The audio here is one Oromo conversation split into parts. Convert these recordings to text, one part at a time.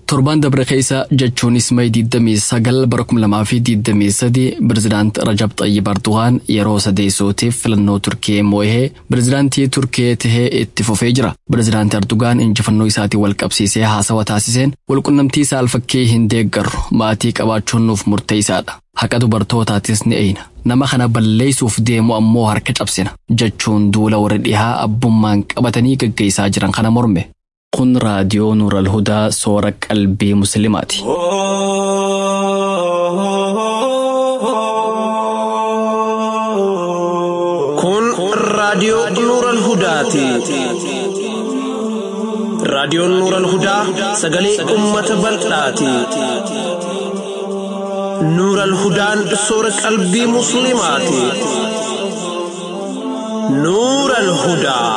Torbaan dabre keessa jechuunis May 29 bara 2023 Pireezidaant Rajab Xayyib Erdogaan yeroo sadeessootiif filannoo Turkiyee moo'ee pireezidaantii Turkiyee tahee itti fufee jira. Pireezidaant Erdogaan injifannoo isaatiin wal qabsiisee haasawa taasiseen walqunnamtii saalfakkii hin deeggarru maatii qabaachuun nuuf murteessaadha. Haqa dubartootaatis ni eeyna. Nama kana balleessuuf deemu ammoo harka cabsina jechuun duula warra dhihaa abbummaan qabatanii gaggeessaa jiran kana morme. Kun raadiyoo Nuural Hudaa soora qalbii Musliimaati. Kun raadiyoo Nuural Hudaati. Raadiyoon Nuural Hudaa sagalee uummata bal'aati. Nuural Hudaan soora qalbii Musliimaati. Nuural Hudaa.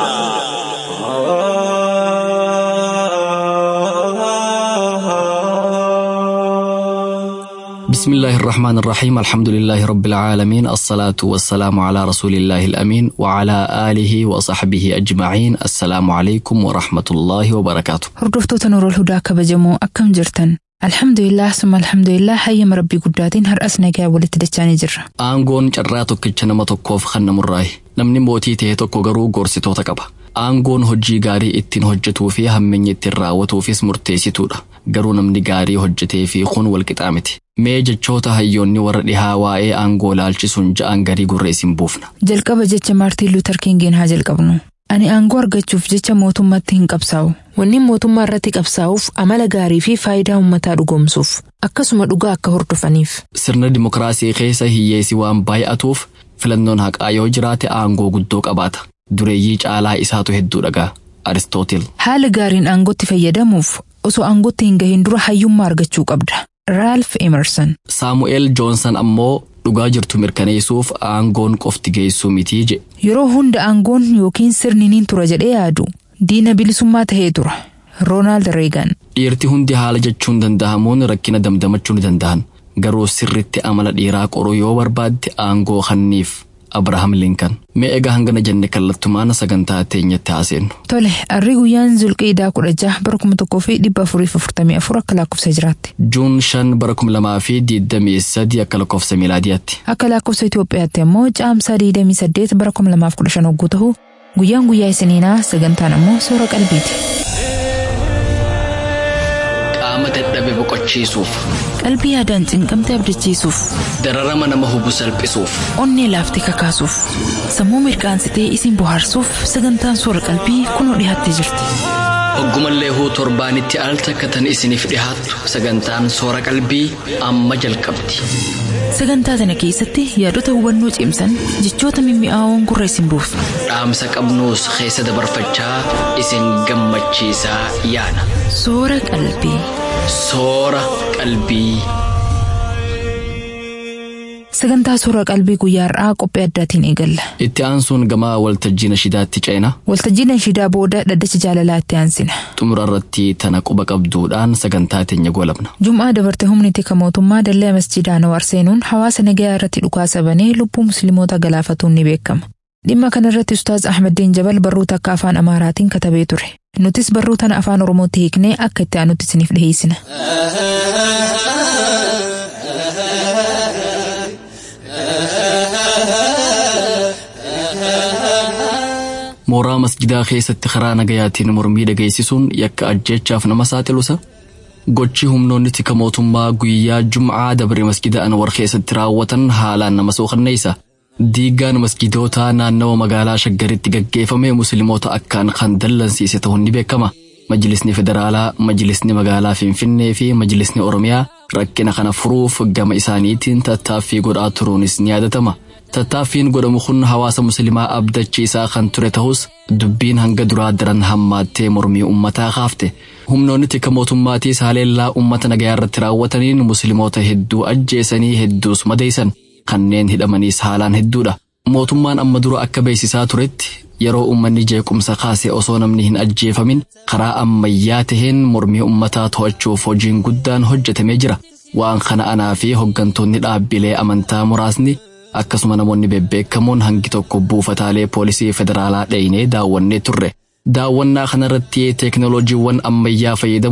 بسم الله الرحمن الرحيم الحمد لله رب العالمين الصلاة والسلام على رسول الله الأمين وعلى آله وصحبه أجمعين السلام عليكم ورحمة الله وبركاته Hordoftoota Nuurol Hudaa kabajamoo akkam jirtan? Alhamdulillah summa alhamdulillah hayyama rabbii guddaatiin har'as nagaa walitti dachaanii jirra. Aangoon carraa tokkicha nama tokkoof kan namurraayi. Namni mootii ta'e tokko garuu gorsitoota qaba. Aangoon hojii gaarii ittiin hojjetuu fi hammeenya ittiin raawwatuufis murteessituudha. Garuu namni gaarii hojjetee fi kun walqixaa miti. Mee jechoota hayyoonni warra dhihaa waa'ee aangoo laalchisuun ja'an garii gurra isin buufna. Jalqaba jecha Maartiin Luuter Kingiin haa jalqabnu. Ani aangoo argachuuf jecha mootummaatti hin qabsaa'u. Wanni mootummaa irratti qabsaa'uuf amala gaarii fi faayidaa uummataa dhugoomsuuf akkasuma dhugaa akka hordofaniif. Sirna dimokiraasii keessa hiyyeessi waan baay'atuuf filannoon haqaa yoo jiraate aangoo guddoo qabaata. Dureeyyii caalaa isaatu hedduu dhagaa. Aristootil. Haala gaariin aangootti fayyadamuuf osoo aangootti hin gahin dura hayyummaa argachuu qabda. Raalf Emerson. Saamu'eel Joonsan ammoo dhugaa jirtu mirkaneessuuf aangoon qofti geessuu mitii jedhe. Yeroo hunda aangoon yookiin sirni niin tura jedhee yaadu diina bilisummaa tahee tura. Roonaald Reegan. Dhiirti hundi haala jechuun danda'amuun rakkina damdamachuu ni danda'an. Garuu sirritti amala dhiiraa qoruu yoo barbaadde aangoo kanniif Abrahaam Linkan. Mee egaa hangana jenne kallattumaan sagantaa teenyatti haaseennu. Tole, harri guyyaan zulqiidaa kudha jaha bara kuma tokkoo fi dhibba afurii fi afurtamii afur akka lakkoofsa jiraatti. Juun shan bara kuma lamaa fi digdamii sadii akka lakkoofsa miilaadiyaatti. Akka lakkoofsa Itoophiyaatti immoo caamsaa digdamii saddeet bara kuma lamaaf kudha shan hogguu ta'u guyyaan guyyaa isiniinaa sagantaan ammoo soora qalbiiti. Qaama dadhabe boqochiisuuf, Qalbii yaadaan cinqamte abdachiisuuf, dararama nama hubu salphisuuf, onnee laaftee kakaasuuf, sammuu mirkaansitee isin bohaarsuuf sagantaan soora qalbii kunoo dhiyaattee jirti. oggumallee huu torbaanitti al takka tan isiniif dhihaattu sagantaan soora qalbii amma jalqabdi. Sagantaa kana keessatti yaadota hubannoo cimsan jechoota mimmi'aawoon gurra isin buufna. Dhaamsa qabnuus keessa dabarfachaa isin gammachiisaa yaana. Soora qalbii. Soora qalbii. Sagantaa soora qalbii guyyaa har'aa qophii addaatiin eegalla. Itti aansuun gamaa waltajjii nashidaatti ceena. Waltajjii nashidaa booda dhaddacha jaalalaa itti aansina. Xumura irratti tana quba qabduudhaan sagantaa teenya golabna. Jum'aa dabarte humni tika mootummaa dallee masjidaa Anwaar seenuun hawaasa nagayaa irratti dhukaasa banee lubbuu musliimoota galaafatuun ni beekama. Dhimma kana irratti Ustaaz Ahmeddiin Jabal barruu takka afaan Amaaraatiin katabee ture. Nutis barruu tana afaan Oromootti hiiknee akka itti aanutti isiniif dhiheessina. Mooraa masjidaa keessatti karaa nagayaatiin mormii dhageessisuun yakka ajjeechaaf nama saaxilusa. Gochi humnoonni tika mootummaa guyyaa Jum'aa dabre masjida Anwar keessatti raawwatan haalaan nama suukanneessa. Diigaan masjidootaa naannawa magaalaa Shaggaritti gaggeeffame musliimoota akkaan kan dallansiise ta'uun ni beekama. Majlisni Federaalaa, Majlisni Magaalaa Finfinnee fi Majlisni Oromiyaa rakkina kana furuuf gama isaaniitiin tattaaffii godhaa turuunis ni yaadatama. Tattaaffiin godhamu kun hawaasa musliimaa abdachiisaa kan ture ta'us dubbiin hanga duraa daran hammaattee mormii uummataa kaafte. Humnoonni tika mootummaatiis haleellaa uummata nagayaa irratti raawwataniin musliimoota hedduu ajjeesanii hedduus madeessan. Kanneen hidhamaniis haalaan hedduudha. Mootummaan amma dura akka beeksisaa turetti yeroo uummanni jeequmsa kaase osoo namni hin ajjeefamin karaa ammayyaa taheen mormii uummataa to'achuuf hojiin guddaan hojjetamee jira. Waan kana anaa fi hoggantoonni dhaabbilee amantaa muraasni akkasuma namoonni bebbeekamoon hangi tokko buufataalee poolisii federaalaa dheenee daawwannee turre. Daawwannaa kanarratti teeknooloojiiwwan ammayyaa fayyadamuun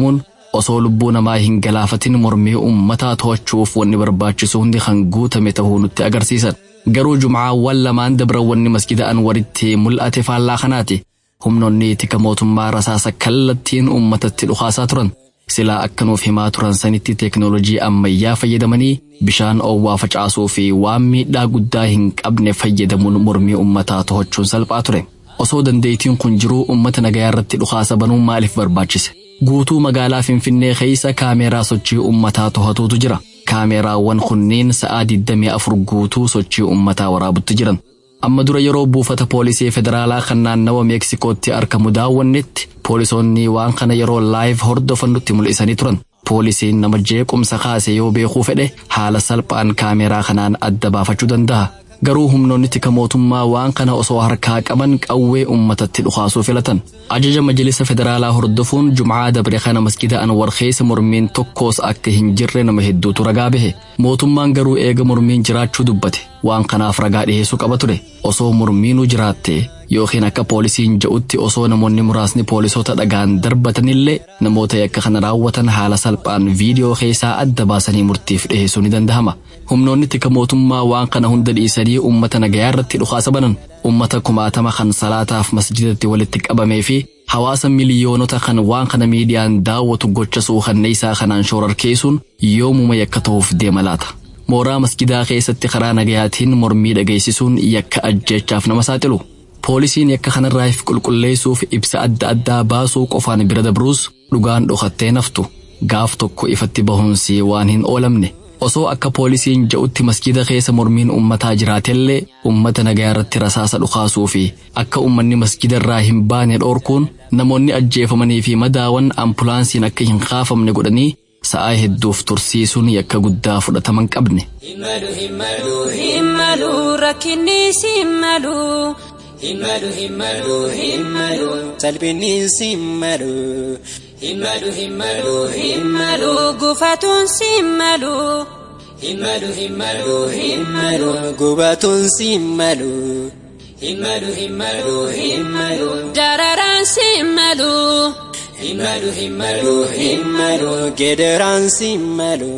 osoo lubbuu namaa hin galaafatin mormii ummataa to'achuuf wanni barbaachisu hundi kan guutame ta'uu nutti agarsiisan. Garuu jumcaawwan lamaan dabran wanni masjida anwaritti mul'ate faallaa kanaati. Humnoonni tika mootummaa rasaasa kallattiin ummatatti dhukaasaa turan. Silaa akka nuuf himaa turan sanitti teeknoolojii ammayyaa fayyadamanii bishaan oowwaa facaasuu fi waan miidhaa guddaa hin qabne fayyadamuun mormii ummataa to'achuun salphaa ture. Osoo dandeettiin kun jiruu ummata nagayaa irratti dhukaasa banuun maaliif barbaachise? Guutuu magaalaa Finfinnee keessa kaameeraa sochii ummataa to'atuutu jira. Kaameeraawwan kunneen sa'aa 24 guutuu sochii ummataa waraabutti jiran. Amma dura yeroo buufata poolisii federaalaa kan naannawa Meeksikootti argamu daawwannetti poolisoonni waan kana yeroo laayiv hordofan nutti mul'isanii turan. Poolisiin nama jeequmsa kaase yoo beekuu fedhe haala salphaan kaameeraa kanaan adda baafachuu danda'a. Garuu humnoonni tika mootummaa waan kana osoo harkaa qaban qawwee ummatatti dhukaasuu filatan. Ajaja Majlisa Federaalaa hordofuun Jumcaa dabre kana masjida Anwar keessa mormiin tokkos akka hin jirre nama hedduutu ragaa bahe. Mootummaan garuu eega mormiin jiraachuu dubbate. Waan kanaaf ragaa dhiheessuu qaba ture. Osoo mormiinuu jiraatte yookiin akka poolisiin jedhutti osoo namoonni muraasni poolisoota dhagaan darbatanillee namoota yakka kana raawwatan haala salphaan viidiyoo keessaa adda baasanii murtiif dhiheessuu ni danda'ama. Humnoonni tika mootummaa waan kana hunda dhiisanii uummata nagayaa irratti dhukaasa banan uummata kumaatama kan salaataaf masjidatti walitti qabamee fi hawaasa miliyoonota kan waan kana miidiyaan daawwatu gocha suukanneessaa kanaan shororkeessuun yoomuma yakka ta'uuf deema laata. Mooraa masjidaa keessatti karaa nagayaatiin mormii dhageessisuun yakka ajjeechaaf nama saaxilu. Poolisiin yakka kanarraa if qulqulleessuuf ibsa adda addaa baasuu qofaan bira dabruus dhugaan dhokattee naftu gaaf tokko ifatti bahuunsi waan hin oolamne. Osoo akka poolisiin jedhutti masjida keessa mormiin ummataa jiraatellee ummata nagayaa irratti rasaasa dhukaasuu fi akka ummanni masjida irraa hin baane dhoorkuun namoonni ajjeefamanii fi madaawan ambulaansiin akka hin kaafamne godhanii sa'aa hedduuf tursiisuun yakka guddaa fudhataman qabne. Himmalu himmalu himmalu rakkinni simmalu. Himmalu himmalu himmalu salphinni simmalu. Himmalu himmalu himmalu gufatuun simmalu. Himmalu himmalu himmalu gubatuun simmalu. Himmalu himmalu himmalu dararaan simmalu. Himmalu himmalu himmalu geederaan simmalu.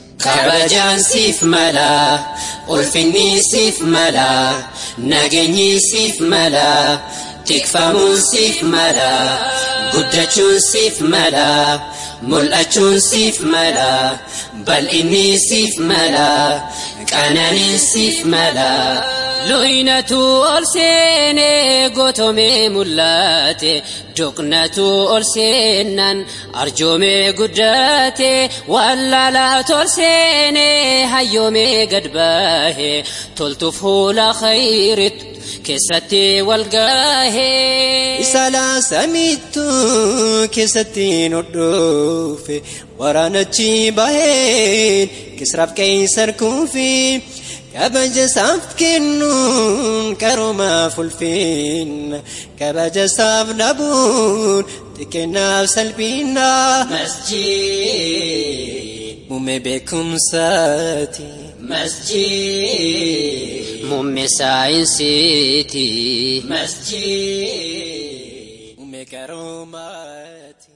Kabajaan siif mala, ulfinni siif mala, nageenyi siif mala, tikfamuun siif mala, guddachuun siif mala, mul'achuun siif mala, bal'inni siif mala, qananiin siif mala. Looyinatu ol seenee gootomee mul'ate doqnatu ol seenan arjoomee guddate wallaalaatu ol seenee hayyoomee gad bahe toltu fuula khayritu keessatti wal gahe. Salaa samittu keessatti nodhoofe waraanachi baheen kisraaf qeessar kuufii. kabaja isaaf kennuun qaroomaaf ulfinna kabaja isaaf dhabuun xiqqeennaaf salphina. Masjid. Muummee beekumsaati. Masjid. Muummee saayinsiiti. Masjid. Muummee qaroomaati.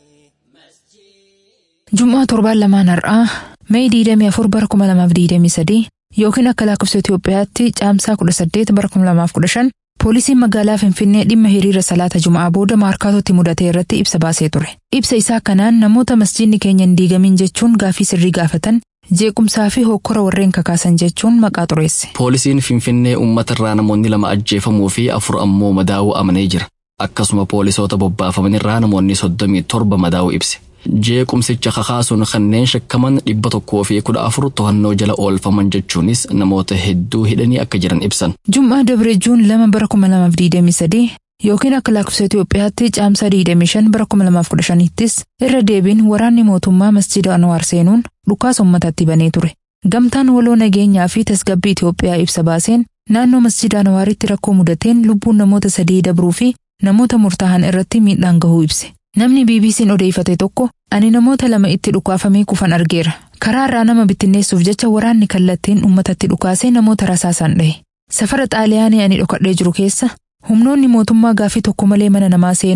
Jum'aa torbaan lamaan har'aa Mee 24 bara 2023 yookiin akka lakkoofsa Itoophiyaatti caamsaa 18 bara 2015 poolisiin magaalaa Finfinnee dhimma hiriira salaata Jum'aa booda maarkaatootti mudate irratti ibsa baasee ture. Ibsa isaa kanaan namoota masjiidni keenya hin diigamin jechuun gaaffii sirrii gaafatan jeequmsaa fi hokkora warreen kakaasan jechuun maqaa xureesse. Poolisiin Finfinnee uummata irraa namoonni lama ajjeefamuu fi afur ammoo madaa'uu amanee jira. Akkasuma poolisoota bobbaafaman irraa namoonni soddomii torba madaa'uu ibse. Jeequmsicha kakaasuun kanneen shakkaman dhibba tokkoo fi kudha afur to'annoo jala oolfaman jechuunis namoota hedduu hidhanii akka jiran ibsan. Jum'aa Dabre Juun lama bara 2023 yookiin akka lakkoofsa Itoophiyaatti caamsaa 25 bara 2015ttis irra deebiin waraanni mootummaa masjida Anwaar seenuun dhukaasa uummatatti banee ture. Gamtaan waloo nageenyaa fi tasgabbii Itoophiyaa ibsa baaseen naannoo masjida Anwaaritti rakkoo mudateen lubbuun namoota sadii dabruu fi namoota murtaa'an irratti miidhaan gahuu ibse. Namni BBC'n odeeffate tokko ani namoota lama itti dhukaafamee kufan argeera. Karaa irraa nama bittinneessuuf jecha waraanni kallattiin uummatatti dhukaasee namoota rasaasaan dhahe. Safara xaaliyaanii ani dhokadhee jiru keessa humnoonni mootummaa gaaffii tokko malee mana namaa seenuun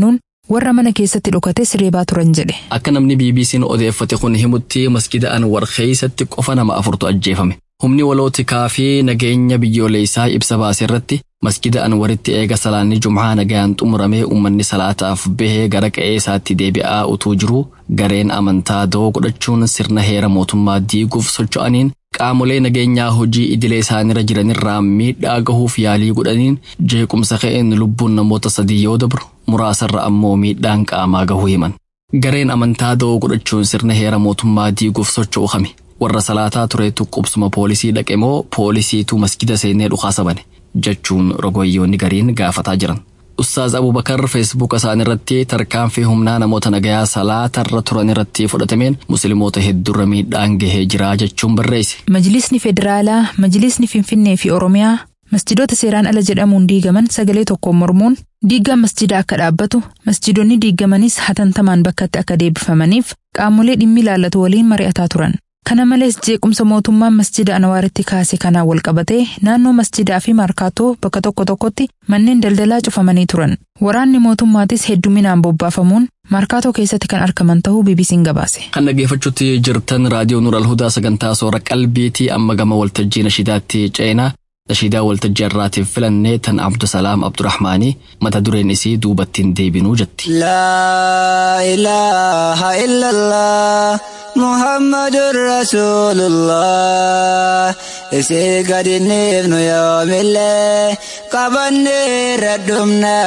warra mana keessatti dhokates reebaa turan jedhe. Akka namni BBC'n odeeffate kun himutti masgida Anwar keessatti qofa nama afurtu ajjeefame. Humni walootikaa fi nageenya biyyoolessaa ibsa baase irratti masgida Anwaritti eega salaanni Jum'aa nagaan xumuramee uummanni salaataaf bahee gara qe'ee isaatti deebi'aa utuu jiru gareen amantaa doo godhachuun sirna heera mootummaa diiguuf socho'aniin qaamolee nageenyaa hojii idilee isaanirra jiranirraa miidhaa gahuuf yaalii godhaniin jeequmsa ka'een lubbuun namoota sadii yoo dabru muraasarra ammoo miidhaan qaamaa gahuu himan. Gareen amantaa doo godhachuun sirna heera mootummaa diiguuf socho'u kami. warra salaataa tureetu qubsuma poolisii dhaqe moo poolisiitu masgida seenee dhukaasa bane jechuun rogoyyoonni gariin gaafataa jiran. Ustaaz Abubakar feesbuuka isaaniirratti tarkaanfii humnaa namoota nagayaa salaatarra turan irratti fudhatameen musliimoota hedduurra miidhaan gahee jira jechuun barreesse. Majlisni Federaalaa, Majlisni Finfinnee fi Oromiyaa masjidoota seeraan ala jedhamuun diigaman sagalee tokkoon mormuun diigaan masjidaa akka dhaabbatu masjidoonni diigamanis hatantamaan bakkatti akka deebifamaniif qaamolee dhimmi ilaallatu waliin mari'ataa turan. Kana malees jeequmsa mootummaan masjida Anwaaritti kaase kanaan wal qabatee naannoo masjidaa fi markaatoo bakka tokko tokkotti manneen daldalaa cufamanii turan. Waraanni mootummaatis hedduminaan bobbaafamuun markaatoo keessatti kan argaman ta'uu BBC'n gabaase. Kan dhaggeeffachuutti jirtan raadiyoo Nuur Alhudaa sagantaa soora qalbiitii amma gama waltajjii nashiidaatti ceenaa nashiidaa waltajjii irraatiif filannee tan Abdusalaam Abdurrahmaanii mata dureen isii duubattiin deebinuu jetti. لا إله إلا الله محمد رسول الله إسي قد نبن يوم الله قبني ردمنا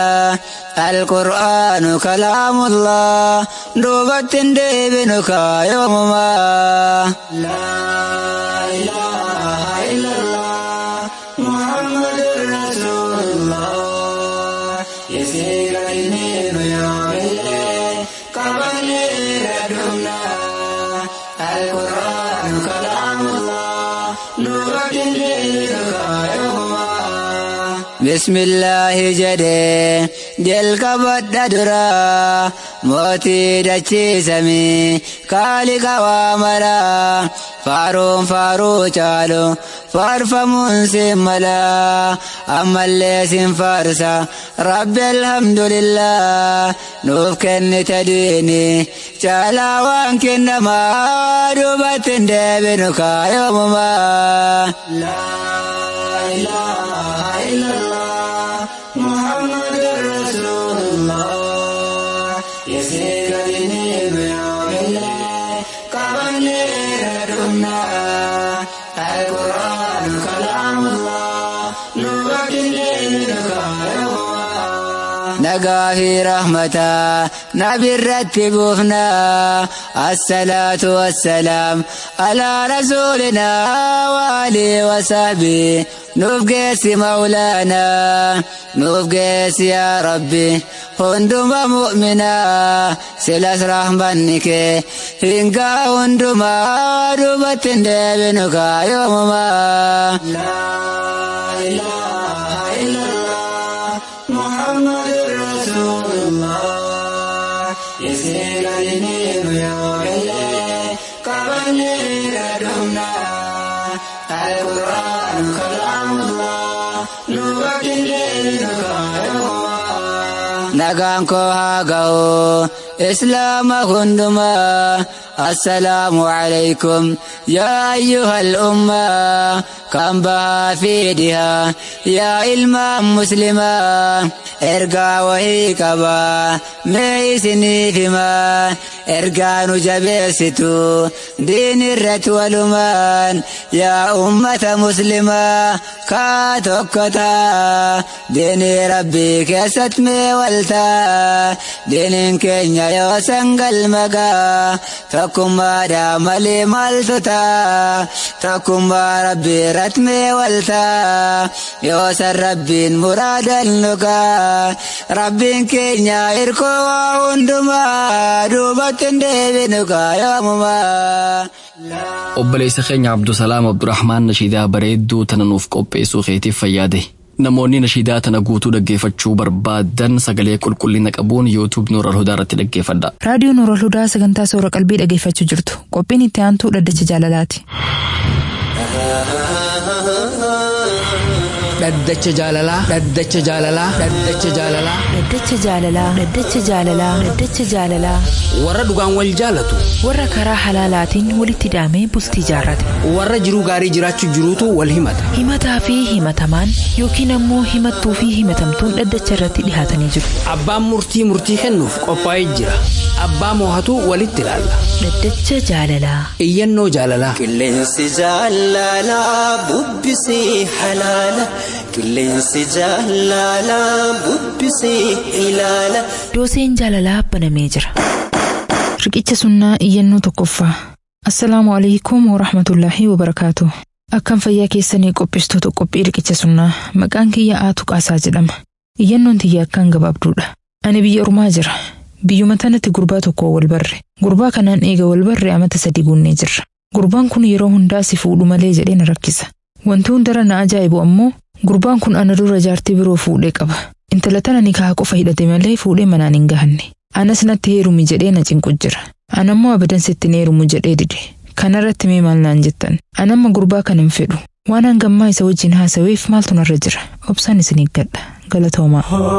القرآن كلام الله دوبت ديبنك يوم ما لا إله إلا الله محمد رسول الله يسير النيل يوم الليل قبل ردمنا القرآن كلام الله نور الليل بسم الله جدي جل كبد درا موتي دچي سمي كالي كوامرا فاروم فارو چالو فارفمون سملا أما اللي سنفارسا رب الحمد لله نوف كن تديني چالا وان كنما دوبت دبنك يوم ما لا إله إلا الله محمد رسول الله يسير النيل يوم الليل قبل ردنا القرآن كلام الله نور الليل نقى في رحمته نبي رتبوفنا الصلاة والسلام على رسولنا وآله وصحبه نفقس مولانا نفقس يا ربي هندما مؤمنا سلاس رحمنك هنگا هندما دوبت دبنك يوم ما لا إله إلا الله محمد رسول الله يسير النيل يوم الليل قبل ردمنا القرآن كلام الله نور الليل nagaan koo haa ga'u islaama hundumaa assalaamu alaykum yaa ayyuhal ummaa kan bahaa fi dhihaa yaa ilmaan muslimaa ergaa wahii qabaa mee isiniif himaa ergaa nu jabeessitu diin irratti walumaan yaa ummata muslimaa kaa tokko taa diinii rabbii keessatti mee waltaa diiniin keenya yoo sangal magaa tokkummaadha malee maaltu taa tokkummaa rabbii irratti mee waltaa yoo san rabbiin muraadan nugaa rabbiin keenya irkoo waa hundumaa duubatti hin deebinu gaa yoomumaa. Obboleessa keenya Abdusalaam Abdurrahmaan nashiidaa bareedduu tana nuuf qopheessuu keetiif fayyaade. Namoonni nashiidaa tana guutuu dhaggeeffachuu barbaadan sagalee qulqullina qabuun yuutuub Nuur Alhudaa irratti dhaggeeffadha. Raadiyoo Nuur Alhudaa sagantaa soora qalbii dhaggeeffachuu jirtu. Qophiin itti aantuu dhaddacha jaalalaati. Dhaddacha jaalalaa. Dhaddacha jaalalaa. Dhaddacha jaalalaa. Dhaddacha jaalalaa. Dhaddacha jaalalaa. Dhaddacha jaalalaa. Warra dhugaan wal jaalatu. Warra karaa halaalaatiin walitti hidhamee bultii jaarrate. Warra jiruu gaarii jiraachuu jiruutu wal himata. Himataa fi himatamaan yookiin ammoo himattuu fi himatamtuun dhaddacha irratti dhihaatanii jiru. Abbaan murtii murtii kennuuf qophaa'ee jira. Abbaa moohatu walitti ilaalla. Dhaddacha jaalalaa. Iyyannoo jaalalaa. Qilleensi jaalalaa bubbisii halaala. Qilleensi jaalalaa bubbisii ilaala. Dooseen jaalalaa banamee jira. Riqicha sunnaa iyyannoo tokkoffaa. Assalaamu alaikum wa rahmatullaahi wa barakaatu. Akkam fayyaa keessanii qopheessitoota qophii riqicha sunnaa maqaan kiyya Aatu Qaasaa jedhama. Iyyannoon tiyya akkaan gabaabduudha. Ani biyya ormaa jira. Biyyuma tanatti gurbaa tokko wal barre. Gurbaa kanaan eega wal barre amata sadii guunnee jirra. Gurbaan kun yeroo hundaa si fuudhu malee jedhee na rakkisa. Wanti hundara na ajaa'ibu ammoo gurbaan kun ana dura jaartii biroo fuudhee qaba. Intala tana nikaa qofa hidhate malee fuudhee manaan hin gahanne. Anas natti heerumi jedhee na cinqu jira. Anammoo abadan sitti heerumu jedhee dide. Kanarratti mee maal naan jettan? Anamma gurbaa kana hin fedhu. Waan hangammaa isa wajjin haasaweef maaltu narra jira? Obsaan isin eeggadha. Galatoomaa.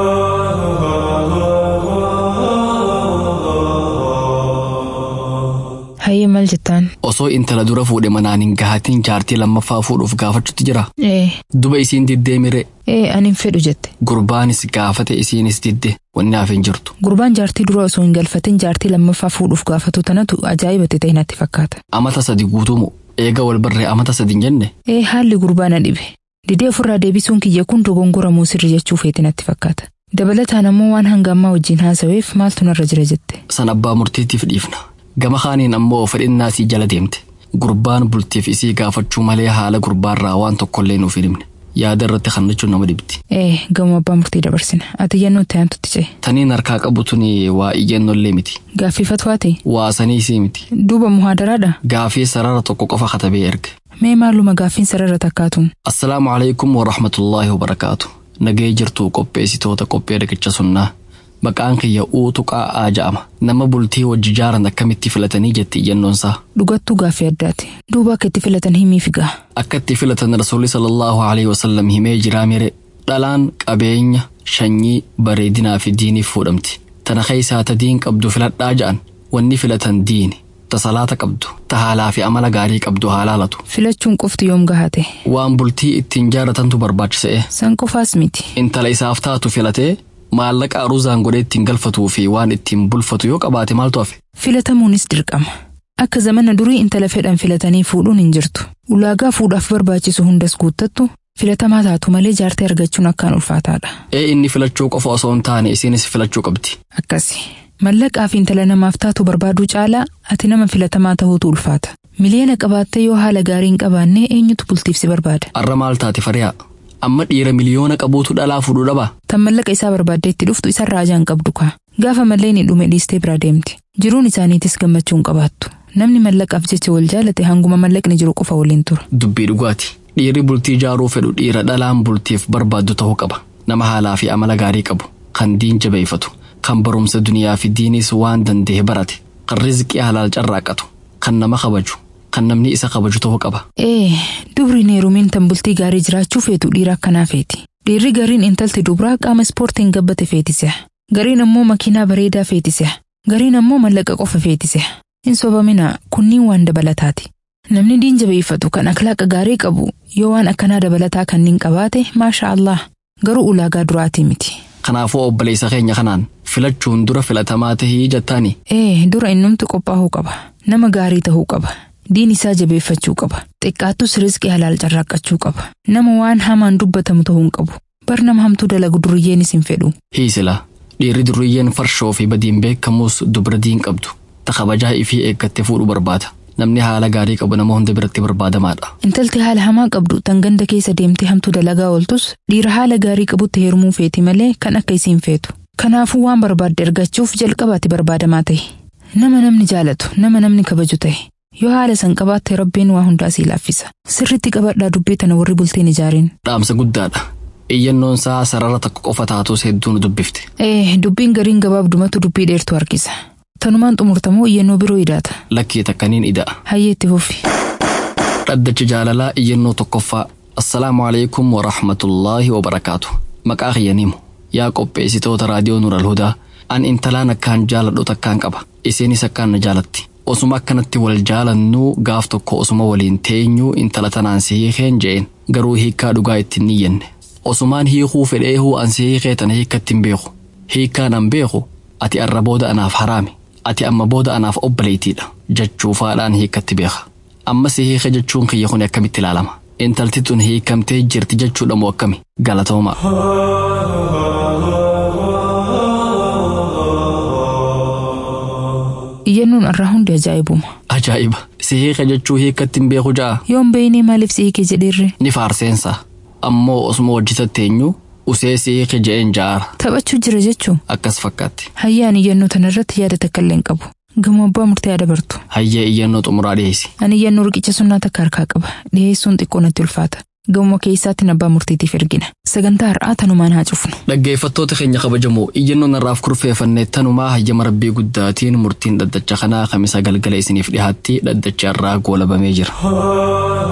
Hayyee maal jettaan? Osoo intala dura fuudhe manaan hin gahatin jaartii lammaffaa fuudhuuf gaafachuutti jira. Ee, Duba isiin diddee mire ee ani hin fedhu jette. gurbaanis gaafate isiinis didde wanni hafe hin jirtu. Gurbaan jaartii dura osoo hin galfatin jaartii lammaffaa fuudhuuf gaafatu tanatu ajaa'ibate ta'e natti fakkaata. Amata sadi guutuumu eega wal barree amata sadi hin jenne Ee haalli gurbaa na dhibe. Didee ofirraa deebisuun kiyya kun dogongoramuu sirri jechuu feeti natti fakkaata. Dabalataan ammoo waan hangammaa wajjin haasaweef maaltu narra jira jette. san abbaa murtiitiif dhiifna. Gama kaaniin ammoo fedhinnaa sii jala deemte. Gurbaan bultiif isii gaafachuu malee haala gurbaarraa waan tokkollee nuuf hin himne. Yaada irratti kannachuun nama dhibdi. Ee gama abbaa murtii dabarsina. Ati iyyannoo itti aantutti ce'e. Taniin harkaa qabu tuni waa iyyannollee miti. Gaaffifatwaati. Waa sanii isii miti. Duuba muhaadaraadha. Gaafii sarara tokko qofa katabee erge. Mee maaluma gaaffiin sarara takkaatuun. Assalaamu alaikum wa rahmatullaahi wa barakaatu. Nagee jirtu qopheessitoota qophee riqicha sunnaa. Maqaan kiyya uutu qaa'aa ja'ama. Nama bultii wajji jaaran akkamitti filatanii jetti iyyannoonsaa. Dhugattuu gaaffii addaati. Duuba akka itti filatan himii figaa. Akka itti filatan rasuulli sallallahu alaihi wasallam himee jiraa mire dhalaan qabeenya shanyii bareedinaa fi diiniif fuudhamti. Tana keessaa ta diin qabdu filadhaa ja'an wanni filatan diini. Ta salaata qabdu, ta haalaa fi amala gaarii qabdu haa laalatu. Filachuun qofti yoom gahate. Waan bultii ittiin jaaratantu barbaachisa'e. San qofaas miti. Intala isaaf taatu filatee maallaqa aruuzaan godhee ittiin galfatuu fi waan ittiin bulfatu yoo qabaate maaltu hafe. Filatamuunis dirqama. Akka zamana durii intala fedhan filatanii fuudhuun hin jirtu. Ulaagaa fuudhaaf barbaachisu hundas guuttattu filatamaa taatu malee jaartee argachuun akkaan ulfaataadha. Ee inni filachuu qofa osoo hin taane isiinis filachuu qabdi. Akkasi. Mallaqaa fi intala namaaf taatu barbaaduu caalaa ati nama filatamaa ta'uutu ulfaata. Miliyoona qabaattee yoo haala gaarii hin qabaanne eenyutu bultiif si barbaada. Arra maal taate fariyaa? Amma dhiira miliyoona qabuutu dhalaa fuudhuu dhabaa? Tan mallaqa isaa barbaaddee itti dhuftu isarraa ajaan qabdu kaa. Gaafa mallee ni dhume dhiistee bira deemti. Jiruun isaaniitis gammachuu hin qabaattu. Namni mallaqaaf jecha wal jaalate hanguma mallaqni jiru qofa waliin tura. Dubbii dhugaati. Dhiirri bultii ijaaruu fedhu dhiira dhalaan bultiif barbaaddu ta'uu qaba. Nama haalaa fi amala gaarii qabu. Kan diin jabeeffatu. Kan barumsa duniyaa fi diinis waan danda'e barate. Kan rizqii halaal carraaqatu. Kan nama kabaju. Kan namni isa kabaju ta'uu qaba. Ee, dubriin heerumiin tan bultii gaarii jiraachuu feetu dhiira akkanaa feeti. Dhiirri gariin intalti dubraa qaama ispoortiin gabbate feetisee. Gariin ammoo makiinaa bareedaa feetisee. Gariin ammoo mallaqa qofa feetisee. Hin sobamina kunniin waan dabalataati. Namni diin jabeeffatu kan akhlaaqa gaarii qabu yoo waan akkanaa dabalataa kanniin qabaate maasha Allah garuu ulaagaa duraatii miti. Kanaafuu obboleessa keenya kanaan filachuun dura filatamaa tahii jettaani. Ee, dura innumti qophaa'uu qaba. Nama gaarii ta'uu qaba. Diin isaa jabeeffachuu qaba. Xiqqaattus rizqii halaal carraaqqachuu qaba. Nama waan hamaan dubbatamu ta'uu hin qabu. Bar nama hamtuu dalagu duriyyeenis hin fedhu. Hiisila. Dhiirri duriyyeen farshoo fi badiin beekamus dubra diin qabdu. Ta kabajaa ifii eeggattee fuudhu barbaada. Namni haala gaarii qabu nama hunda biratti barbaadamaadha. Intalti haala hamaa qabdu tan ganda keessa deemtee hamtuu dalagaa ooltus dhiira haala gaarii qabutti heerumuu feeti malee kan akka isiin feetu. Kanaafuu waan barbaadde argachuuf jalqabaatti barbaadamaa ta'e. Nama namni jaalatu, nama namni kabaju ta'e. Yoo haala san qabaatte rabbiin waa hundaa sii laaffisa. Sirritti qabadhaa dubbii tana warri bultiin ijaariin. Dhaamsa guddaadha. Iyyannoon isaa sarara tokko qofa taatus hedduu nu dubbifte. Ee, dubbiin gariin gabaabdumatu dubbii dheertu harkisa. Tanumaan xumurtamoo iyyannoo biroo idaata. Lakkee takkaniin ida'a. Hayyee itti fufi. Dhaddacha jaalalaa iyyannoo tokkoffaa. Assalaamu alaikum wa rahmatullaahi wa barakaatu. Maqaa kiyyaniimu. yaa qopheessitoota raadiyoo Nural Hudaa an intalaan akkaan jaaladhu takkaan qaba isiinis akkaan na jaalatti osuma akkanatti wal jaalannuu gaaf tokko osuma waliin teenyuu intala tanaan si hiikeen je'een garuu hiikkaa dhugaa ittiin niyyenne osumaan hiikuu fedheehuu an si hiikee tana hiikkatti hin beeku hiikkaan an beeku ati arra booda anaaf haraami ati amma booda anaaf obboleetiidha jechuufaadhaan hiikkatti beeka amma si hiike jechuun kiyya kun akkamitti ilaalama intalti tun hiikamtee jirti jechuudha moo akkami galatooma. iyyannoon irraa hundi ajaa'ibuma Ajaa'iba si hiike jechuu hiikkatti hin beeku ja'a yoon beeynee maaliif si hiike jedheerre ni faarseensa ammoo osuma hojjetatte eenyu usee si hiike je'een ja'aara taphachuu jira jechuu akkas fakkaatti hayyaan iyyannoo tanarratti yaada takka illee hin qabu gamoo abbaa murtee dabartu hayyee iyyannoo xumuraa dhiyeessi ani iyyannoo riqicha sunnaa takka harkaa qaba dhiyeessuun xiqqoo natti ulfaata gamoo keessaatti abbaa murtiitiif ergina sagantaa har'aa tanumaan haa cufnu dhaggeeffattoota keenya kabajamoo iyyannoon irraaf kurfeeffanne tanumaa hayyama rabbii guddaatiin murtiin dhaddacha kanaa kamisa galgala isiniif dhihaatti dhaddacha irraa goolabamee jira.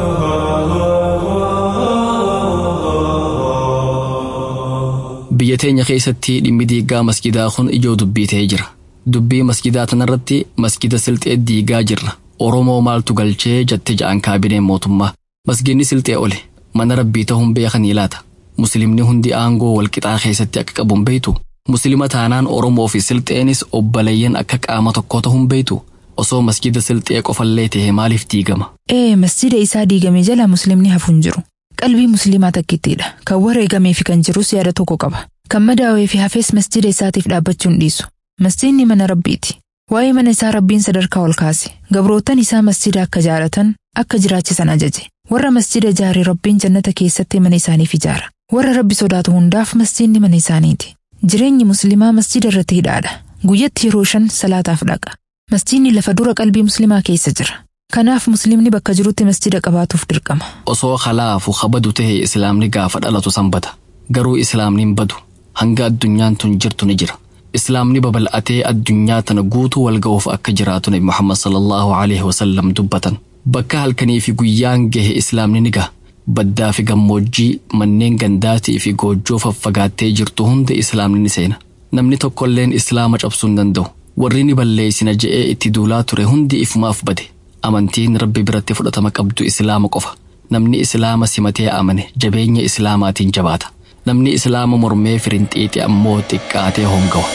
biyya teenya keessatti dhimmi diigaa masgidaa kun ijoo dubbii ta'ee jira dubbii masgidaa tanarratti masgida silxee diigaa jirra oromoo maaltu galchee jette ja'an kaabineen mootummaa masgidni silxee ole mana rabbii ta'uun beekanii laata muslimni hundi aangoo walqixaa keessatti akka qabuun beeytu muslima taanaan oromoo fi silxeenis obboleeyyan akka qaama tokkoo ta'uun beeytu osoo masgida silxee qofallee ta'e maaliif diigama ee masjida isaa diigame jala muslimni hafuun jiru qalbii muslimaa takkittiidha kan wareegamee fi kan jirus yaada tokko qaba kan madaawee fi hafees masjida isaatiif dhaabbachuun dhiisu masjidni mana rabbiiti waa'ee mana isaa rabbiin sadarkaa ol kaase gabrootan isaa masjida akka jaalatan akka jiraachisan ajaje warra masjida ijaare rabbiin jannata keessatti mana isaaniif ijaara warra rabbi sodaatu hundaaf masjidni mana isaaniiti jireenyi muslimaa masjida irratti hidhaadha guyyatti yeroo shan salaataaf dhaqa masjidni lafa dura qalbii muslimaa keessa jira kanaaf muslimni bakka jirutti masjida qabaatuuf dirqama osoo kalaafu kabadu ta'e islaamni gaafa dhalatu sanbata garuu islaamni hin badu hanga addunyaan tun jirtu ni jira islaamni babal'atee addunyaa tana guutuu wal ga'uuf akka jiraatu nabi muhammad sallallahu alaihi wasallam dubbatan bakka halkanii fi guyyaan gahe islaamni ni gaha baddaa fi gammoojjii manneen gandaatii fi goojjoo faffagaattee jirtu hunda islaamni ni seena namni tokkolleen islaama cabsuu hin danda'u warri ni balleessina je'ee itti duulaa ture hundi ifumaaf bade amantiin rabbi biratti fudhatama qabdu islaama qofa namni islaama simatee amane jabeenya islaamaatiin jabaata namni islaama mormee firinxiixi ammoo xiqqaatee hongawa.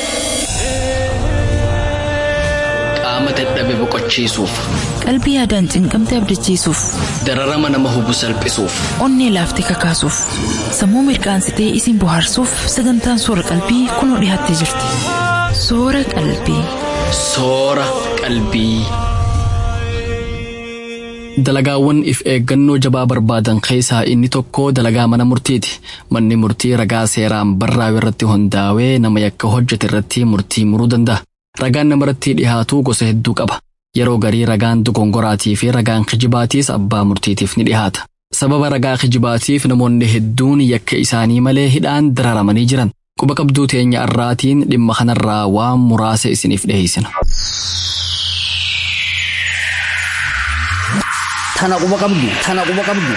qaama dadhabe boqochiisuuf qalbii yaadaan cinqamte abdachiisuuf dararama nama hubu salphisuuf onnee laaftee kakaasuuf sammuu mirqaansitee isin bohaarsuuf sagantaan soora qalbii kunoo dhiyaattee jirti soora qalbii. soora qalbii. dalagaawwan if eeggannoo jabaa barbaadan keessaa inni tokko dalagaa mana murtiiti manni murtii ragaa seeraan barraa'u irratti hundaa'ee nama yakka hojjete irratti murtii muruu danda'a ragaan namarratti dhihaatu gosa hedduu qaba yeroo garii ragaan dogongoraatii fi ragaan kijibaatiis abbaa murtiitiif ni dhihaata sababa ragaa kijibaatiif namoonni hedduun yakka isaanii malee hidhaan dararamanii jiran quba qabduu teenya irraatiin dhimma kanarraa waan muraasa isiniif dhiheessina. Tana quba qabdu. Tana quba qabdu.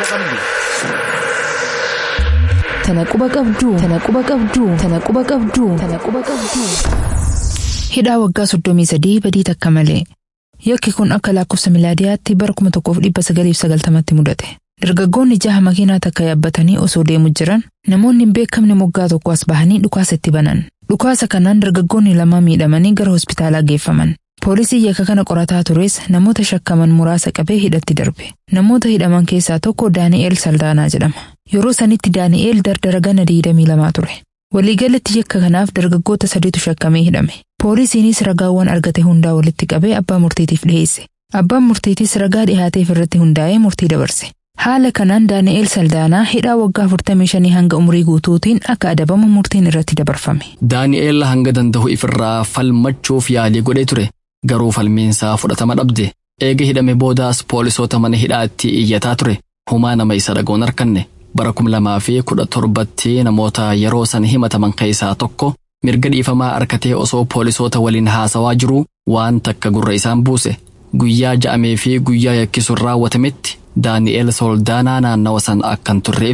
Tana quba qabdu. Tana quba qabdu. Tana quba qabdu. Tana quba qabdu. Tana quba qabdu. Hidhaa waggaa soddomii sadii badii takka malee. Yakki kun akka lakkoofsa milaadiyaatti bara kuma tokkoof dhibba sagaliif sagaltamatti mudate. Dargaggoonni jaha makiinaa takka yaabbatanii osoo deemu jiran namoonni hin beekamne moggaa tokko as bahanii dhukaasa itti banan. Dhukaasa kanaan dargaggoonni lama miidhamanii gara hospitaalaa geeffaman. Poolisii yakka kana qorataa tures namoota shakkaman muraasa qabee hidhatti darbe. Namoota hidhaman keessaa tokko Daani'eel Saldaanaa jedhama. Yeroo sanitti Daani'eel dardara gana digdamii lamaa ture. Waliigalatti yakka kanaaf dargaggoota sadiitu shakkamee hidhame. Poolisiinis ragaawwan argate hundaa walitti qabee abbaa murtiitiif dhiheesse. Abbaan murtiitis ragaa dhihaateef irratti hundaa'ee murtii dabarse. Haala kanaan Daani'eel Saldaanaa hidhaa waggaa 45 hanga umurii guutuutiin akka adabamu murtiin irratti dabarfame. Daani'eel hanga danda'u ifirraa falmachuuf yaalii godhee ture. Garuu falmiinsaa fudhatama dhabde. Eega hidhame boodaas poolisoota mana hidhaatti iyyataa ture. Humaa nama isa dhagoon harkanne. Bara kum lamaa fi kudha torbatti namoota yeroo san himataman keessaa tokko mirga dhiifamaa harkatee osoo poolisoota waliin haasawaa jiruu waan takka gurra isaan buuse. Guyyaa ja'amee fi guyyaa yakkisuun raawwatametti Daani'eel Soldaanaa naannawa san akkan turre ibse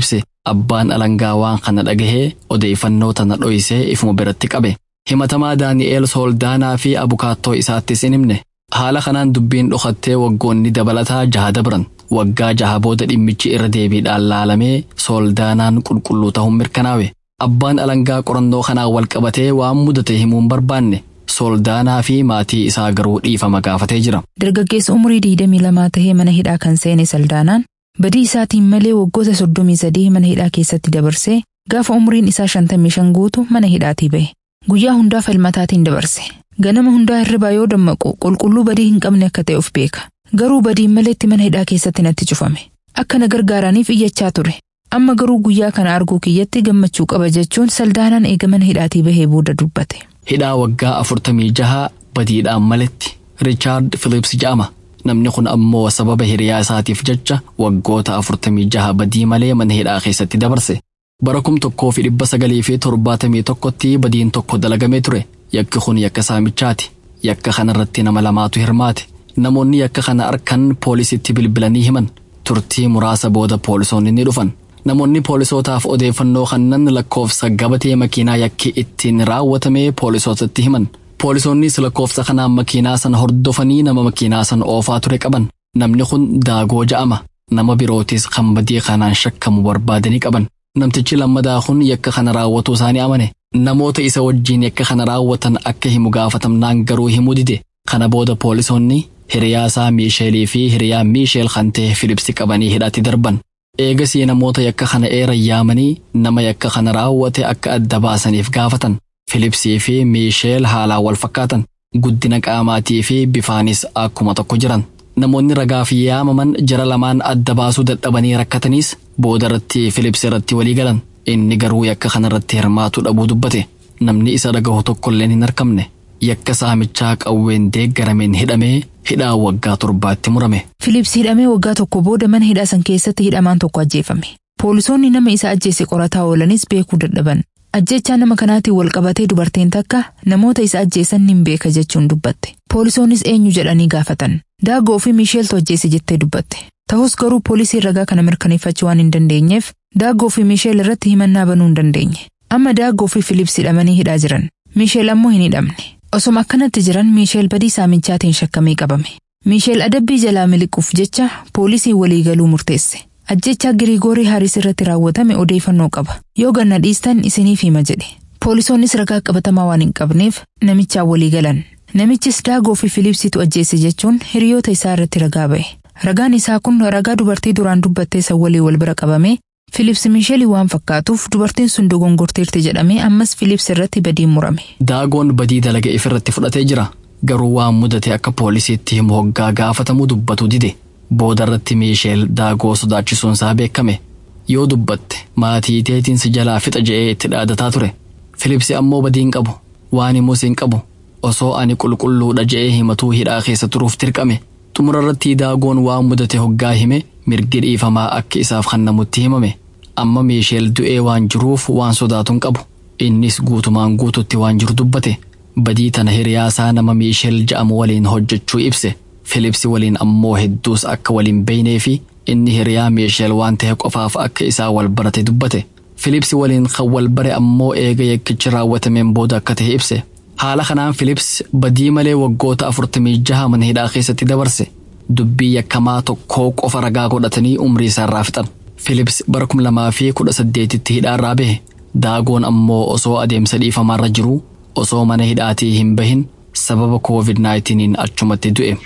Abbaan alangaa waan kana dhagahee odeeffannoo tana dho'isee ifuma biratti qabe. Himatamaa Daani'eel Sooldaanaa fi abukaattoo isaattis hin himne. Haala kanaan dubbiin dhokattee waggoonni dabalataa jaha dabran. Waggaa jaha booda dhimmichi irra deebiidhaan laalamee Sooldaanaan qulqulluu ta'uun mirkanaawe. Abbaan alangaa qorannoo kanaan wal qabatee waan mudate himuun barbaanne. Sooldaanaa fi maatii isaa garuu dhiifama gaafatee jira. Dargaggeessa umurii 22 tahee mana hidhaa kan seene Saldaanaan badii isaatiin malee waggoota 33 mana hidhaa keessatti dabarsee gaafa umuriin isaa 55 guutu mana hidhaatii bahe. Guyyaa hundaa falmataatiin dabarse. Ganama hundaa hirribaa yoo dammaqu qulqulluu badii hin qabne akka ta'e of beeka. Garuu badiin maleetti mana hidhaa keessatti natti cufame. Akka na gargaaraniif iyyachaa ture. Amma garuu guyyaa kana arguu kiyyatti gammachuu qaba jechuun Saldaanaan eega mana hidhaatii bahee booda dubbate. Hidhaa waggaa afurtamii jaha badiidhaan maletti Riichaard Philips jedhama. Namni kun ammoo sababa hiriyaa isaatiif jecha waggoota afurtamii jaha badii malee mana hidhaa keessatti dabarse. Bara kum tokkoo fi dhibba sagalii fi torbaatamii tokkotti badiin tokko dalagamee ture. Yakki kun yakka saamichaati. Yakka kanarratti nama lamaatu hirmaate. Namoonni yakka kana arkan poolisitti bilbilanii himan. Turtii muraasa booda poolisoonni ni dhufan. Namoonni poolisootaaf odeeffannoo kannan lakkoofsa gabatee makiinaa yakki ittiin raawwatame poolisootatti himan. Poolisoonnis lakkoofsa kanaan makiinaa sana hordofanii nama makiinaa sana oofaa ture qaban. Namni kun daagoo ja'ama. Nama birootis kan badii kanaan shakkamu barbaadanii qaban. Namtichi lammadaa kun yakka kana raawwatuu isaanii amane. Namoota isa wajjiin yakka kana raawwatan akka himu gaafatamnaan garuu himuu dide. Kana booda poolisoonni hiriyaa isaa Miisheelii fi hiriyaa Miisheel kan ta'e Filipsi qabanii hidhaatti darban. Eegasii namoota yakka kana eeran yaamanii nama yakka kana raawwate akka adda baasaniif gaafatan. Filipsii fi Miisheel haalaan wal fakkaatan. Guddina qaamaatii fi bifaanis akkuma tokko jiran. Namoonni ragaaf yaamaman jara lamaan adda baasuu dadhabanii rakkataniis boodarratti Filips irratti walii galan. Inni garuu yakka kanarratti hirmaatu dhabuu dubbate. Namni isa dhagahu tokkolleen hin argamne. Yakka saamichaa qawween deeggarameen hidhamee hidhaa waggaa torbaatti murame. Filips hidhamee waggaa tokko booda mana hidhaa san keessatti hidhamaan tokko ajjeefame. Poolisoonni nama isa ajjeese qorataa oolanis beekuu dadhaban. Ajjechaa nama kanaatiin wal qabatee dubartiin takka namoota isa ajjeesan nin beeka jechuun dubbatte. Poolisoonnis eenyu jedhanii gaafatan. Daagoo fi Miisheeltu ajjeese jettee dubbatte. Ta'us garuu poolisiin ragaa kana mirkaneeffachuu waan hin dandeenyeef Daagoo fi Miisheel irratti himannaa banuu hin dandeenye. Amma Daagoo fi Filips hidhamanii hidhaa jiran. Miisheel ammoo hin hidhamne. Osoma akkanatti jiran Miisheel badii saamichaatiin shakkamee qabame. Miisheel adabbii jalaa miliquuf jecha poolisiin waliigaluu murteesse. Ajjechaa Giriigoorii Haaris irratti raawwatame odeeffannoo qaba. Yoo ganna dhiistan isiniif hima jedhe. Poolisoonnis ragaa qabatamaa waan hin qabneef namichaan walii galan. Namichis Daagoo fi Filiipsitu ajjeese jechuun hiriyoota isaa irratti ragaa ba'e. Ragaan isaa kun ragaa dubartii duraan dubbattee san walii wal bira qabame Filips Miisheelii waan fakkaatuuf dubartiin sun dogongorteerti jedhamee ammas Filips irratti badiin murame. Daagoon badii dalaga ifirratti fudhatee jira. Garuu waan mudate akka poolisiitti himu hoggaa gaafatamu dubbatu dide. Boodarratti Miisheel daagoo sodaachisuun isaa beekame. Yoo dubbatte maatii teetiin si jalaa fixa je'ee itti dhaadataa ture. Filipsi ammoo badiin qabu. Waan himus hin qabu. Osoo ani qulqulluudha je'ee himatuu hidhaa keessa turuuf dirqame. Xumurarratti daagoon waan mudate hoggaa hime mirgi dhiifamaa akka isaaf kannamutti himame. Amma Miisheel du'ee waan jiruuf waan sodaatuun qabu. Innis guutumaan guututti waan jiru dubbate. Badii tana hiriyaasaa nama Miisheel ja'amu waliin hojjechuu ibse. Filipsi waliin ammoo hedduus akka waliin beeynee fi inni hiriyaa Miisheel waan ta'e qofaaf akka isaa wal barate dubbate. Filipsi waliin kan wal bare ammoo eega yakkichi raawwatameen booda akka ta'e ibse. Haala kanaan Filips badii malee waggoota afurtamii jaha mana hidhaa keessatti dabarse. Dubbii yakkamaa tokkoo qofa ragaa godhatanii umrii isaarraa fixan. Filips bara kum lamaa fi kudha saddeetitti hidhaarraa bahe. Daagoon ammoo osoo adeemsa dhiifamaarra jiruu osoo mana hidhaatii hin bahin sababa COVID-19 achumatti du'e.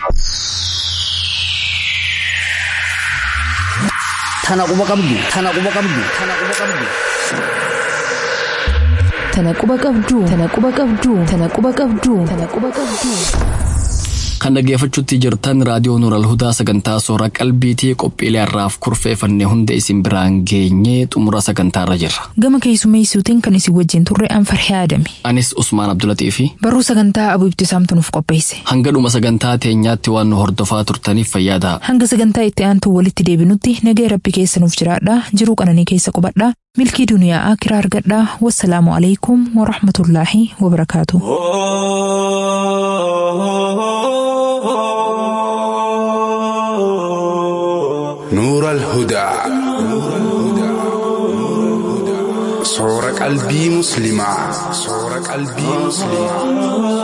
Tana quba qabdu. Tana quba qabdu. Tana quba qabdu. Tana quba qabduu. Tana quba qabduu. Tana quba qabduu. Tana quba qabduu. Kan dhaggeeffachuutti jirtan raadiyoo Nuural Hudaa sagantaa soora qalbiitii qophiilee har'aaf kurfeeffanne hunda isin biraan geenyee xumura sagantaarra jirra. Gama keessummeessuutiin kan isin wajjin turre Anfarhee Adami. Anis Usmaan Abdulatii fi Barruu sagantaa Abuu Ibtisaamtu nuuf qopheesse. hanga dhuma sagantaa teenyaatti waan nu hordofaa turtaniif fayyadaa. Hanga sagantaa itti aantu walitti deebinutti nagaya rabbi keessa nuuf jiraadha. Jiruu qananii keessa qubadha. Milkii duniyaa akiraa argadha. Wassalaamu alaikum wa rahmatullaahi wa barakaatuh. نور الهدى soora qalbii musliimaa soora qalbii musliimaa.